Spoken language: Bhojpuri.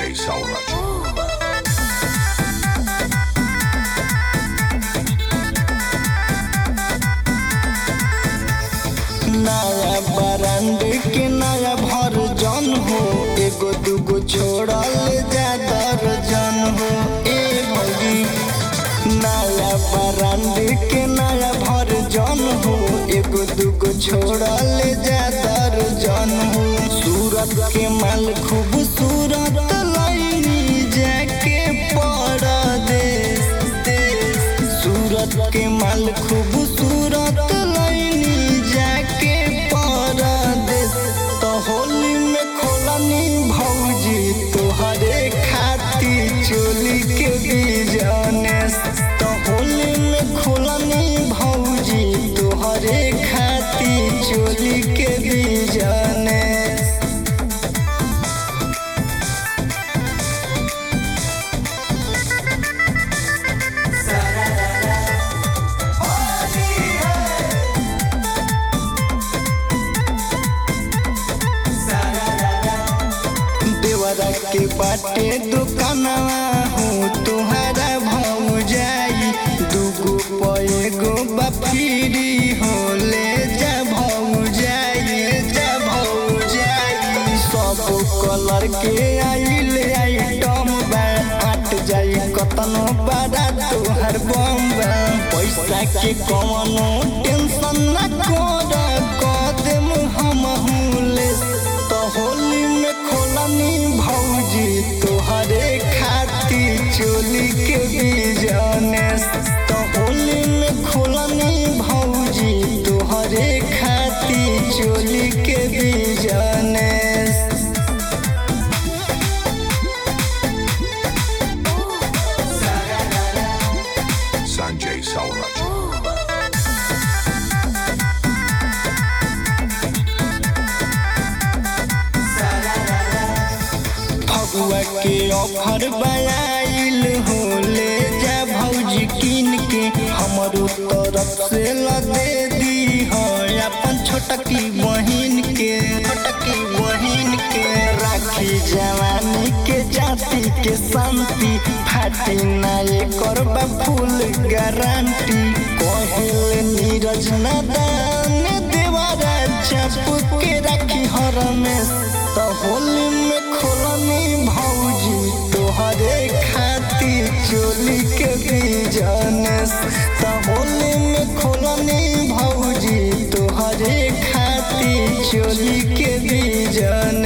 Sanjay Sauraj. नया ब्रांड के नया भर्जन हो एगो दूगो छोड़ल जा दर्जन हो ए भौजी नया ब्रांड के नया भर्जन हो एगो दूगो छोड़ल जा दर्जन हो सूरत के माल खूबसूरत लैनी जाके परदेश देश सूरत के माल खूबसूरत लैनी जाके परदेश तो होली में खोलनी भौजी तोहरे खाती चोली के बिजनेस तो होली में खोलनी भौजी तोहरे खाती चोली के बिजनेस देवरा के बाटे दुकानवा हूँ तुहरा भाव जाई दूगो पैगो बफीरी हो ले जा भाव जाई जा भाव जाई सब कलर के आइल आइटम बा हट जाई कतनो बड़ा तोहर बम बा पैसा के कवनो टेंशन न कर कदम हम ले तो होली में खोलनी भौजी तोहरे खाती चोली के बिजनेस तो होली में खोलनी भौजी तोहरे खाती चोली के बिजनेस Sanjay Sauraj. फगुआ के ऑफर बनाइल हो ले जा भौजी किन के हमरो तरफ से ल दे दी हो अपन छोटकी बहिन के छोटकी बहिन के राखी जवानी के जाति के शांति फाटी ना ये करबा फुल गारंटी कहल नीरज नदान देवारा चप के राखी हर में तो होली में खोलनी भौजी तोहरे खाती चोली के बिजनेस तो होली में खोलनी भौजी तोहरे खाती चोली के बिजनेस